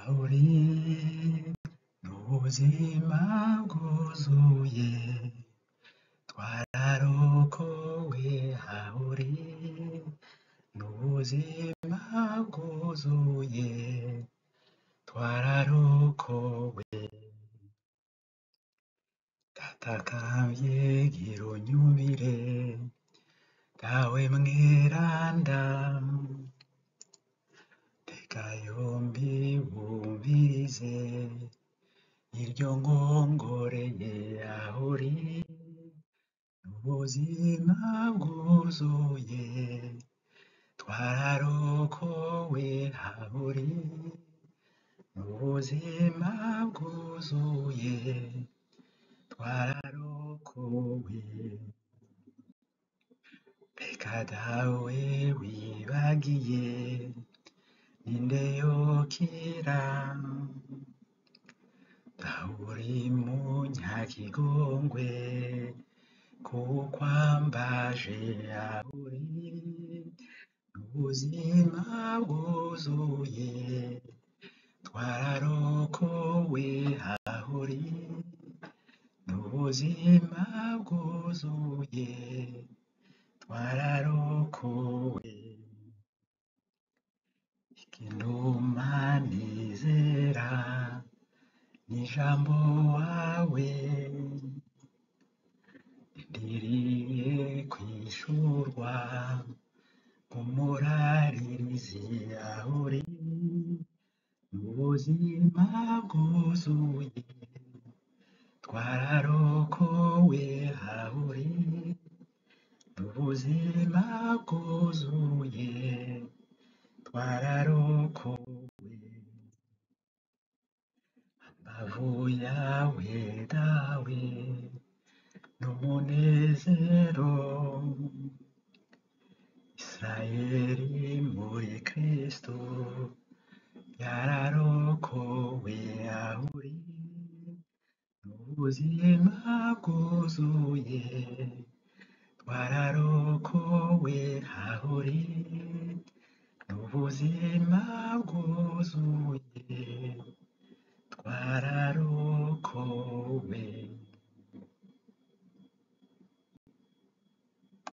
uri n'ubuzima bwuzuye twararokowe aho uri n'ubuzima bwuzuye twararokowe ndatakambye gira unyumvire dawe mweranda tega yombi wumvirize iryo nkongoreye aho uri n'ubuzima bwuzuye twararokowe aho uri n'ubuzima bwuzuye twararokowe reka dawe wibagiye ninde yokira dawe uri munyakigongwe kukwambaje aho uri n'ubuzima bwuzuye twararokowe aho uri n'ubuzima bwuzuye twararokowe ikinuma nizera n'ijambo wawe ndiriye kwishurwa nk'umuraririzi aho uri n'ubuzima bwuzuye twararokowe aho uri n'ubuzima bwuzuye twararokowe ambavu yawe dawe n'umunezero Israeli muri Kristo yararokowe aho uri n'ubuzima bwuzuye twararokowe aho uri n'ubuzima bwuzuye twararokowe